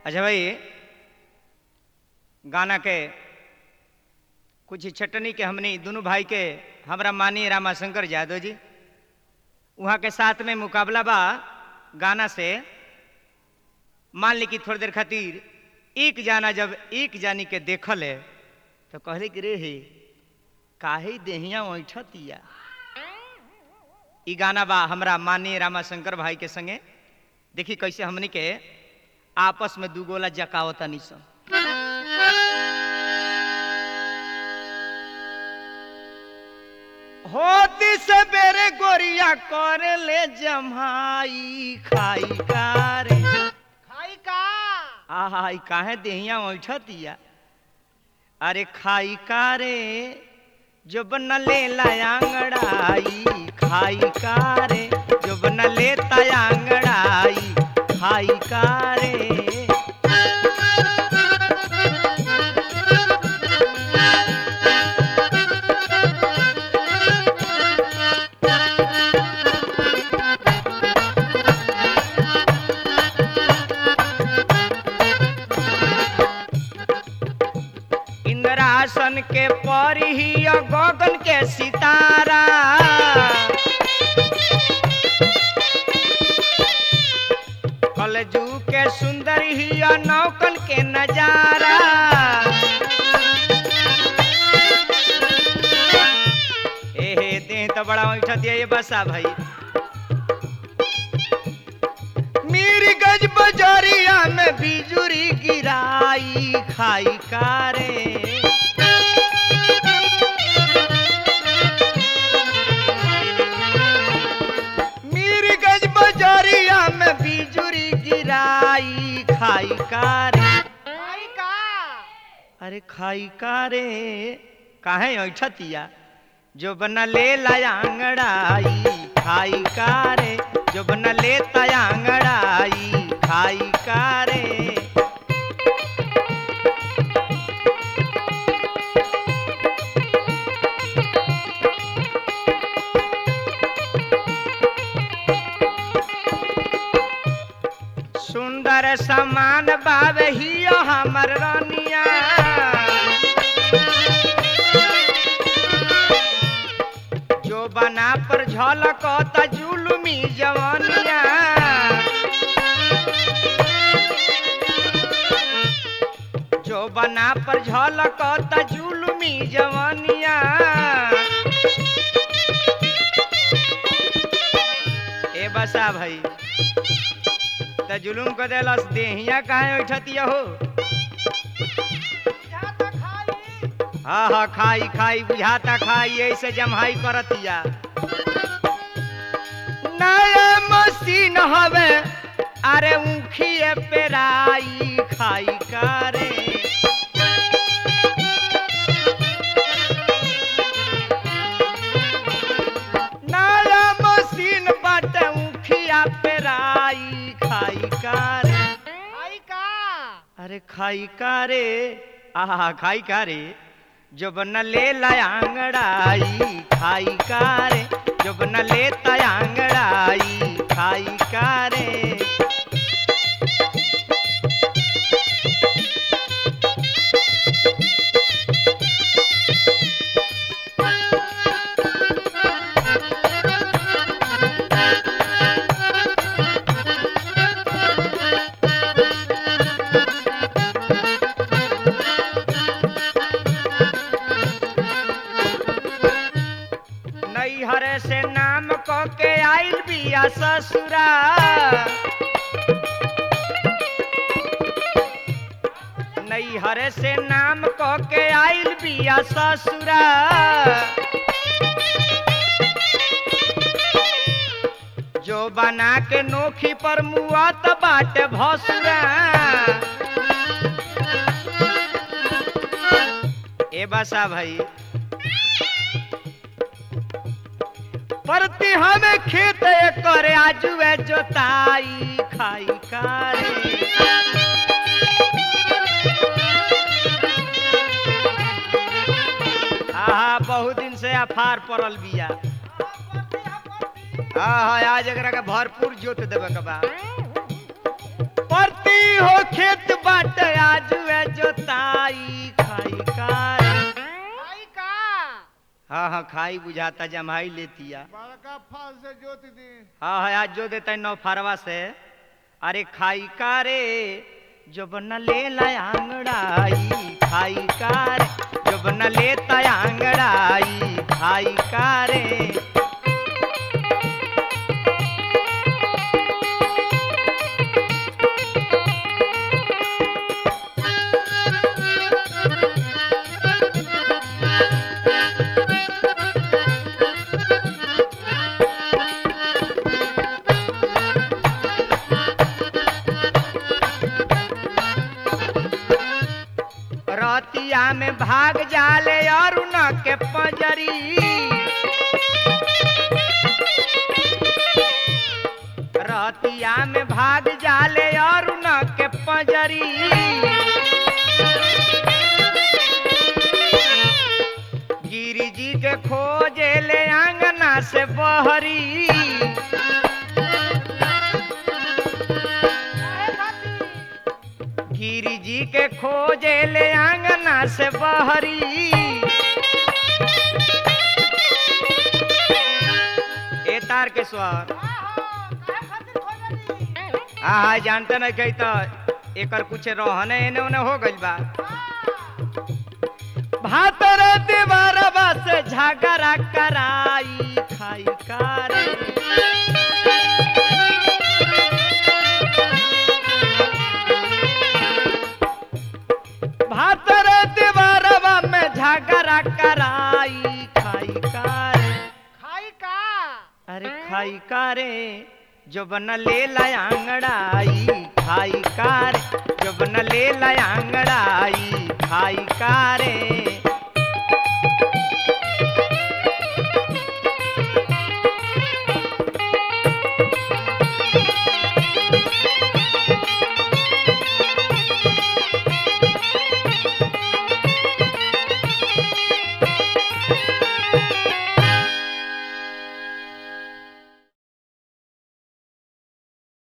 अच्छा भाई गाना के कुछ छटनी के हमनी दोनों भाई के हमरा मानी रामाशंकर यादव जी वहाँ के साथ में मुकाबला बा गाना से मान ली कि थोड़ी देर खातिर एक जाना जब एक जानी के देखल है तो कहले कि रे हे काहे देहिया ऐठतिया ई गाना बा हमरा माननीय रामाशंकर भाई के संगे देखी कैसे हमनी के आपस में दू गोला जकावतनी सन होती से बेरे गोरिया कर ले जमाई खाई कारे खाई का आहा ई काहे देहिया ऐठतिया अरे खाई कारे जो बन ले लायांगड़ाई खाई कारे जो बन ले तायांगड़ाई खाई कारे इंद्रासन के परी ही गगन के सितारा कलजू के सुंदर ही नौकन के नजारा एहे देह तो बड़ा उठा दिया ये बसा भाई मेरी गज बजरिया में बिजुरी गिराई खाई कारे मेरी गज बजरिया में बिजुरी गिराई खाई कारे खाई का अरे खाई कारे काहे ऐठतिया जो बना ले लायांगड़ाई खाई कारे जो बना ले तयांगड़ाई खाई कारे सुंदर समान बावे हियो हमर रानिया जो बना पर झलक जुलुमी जवानिया जो बना पर झलक जुलुमी जवानिया ए बसा भाई त जुलुम को देलस देहिया काहे उठतिया हो जा तो खाई हाँ हाँ खाई खाई बुझाता खाई ऐसे जमहाई करतिया नया मशीन हवे अरे ऊखिए पेराई खाई करे नया मशीन बाटे ऊखिया पेराई खाई करे खाई का अरे खाई का रे आहा खाई का रे जो बन ले लायांगड़ाई खाई का रे जो बन ले तयांगड़ाई खाई का रे नैहर से नाम क के आइल बिया ससुरा नैहर से नाम क के आइल बिया ससुरा जो बना के नोखी पर मुआत बाटे भसुरा ए बसा भाई परती हमें खेत करे आजुए जोताई खाई कारे आहा बहुत दिन से अफार पड़ल बिया हाँ हाँ आज एकरा के भरपूर जोत देवे के बा परती की हो खेत बाट आज वे जोताई खाई कार खाई का हाँ हाँ खाई बुझाता जमाई लेतिया बड़का फल से जोत दी हाँ हाँ आज जो देता नौ फारवा से अरे खाई कारे जो बन ले आंगड़ाई खाई कार जो बन लेता आंगड़ाई खाई कारे रतिया में भाग जाले और न के पंजरी रतिया में भाग जाले और न के पंजरी गिरी जी के खोजे ले आंगना से बहरी काहे खातिर गिरी जी के खोजे ले आंगना से बहरी ए तार के स्वर आहो काहे खातिर खोजली हाँ हाँ जानते नहीं कही तो एकर कुछ रहने एने ओने हो गइल बा भातर दीवारवा से झगड़ा कराई खाई कार भातर दीवारवा में झगड़ा कराई खाई कार खाई का अरे खाई कारे जो बन ले आंगड़ाई खाई कार जो बन ले आंगड़ाई खाई कारे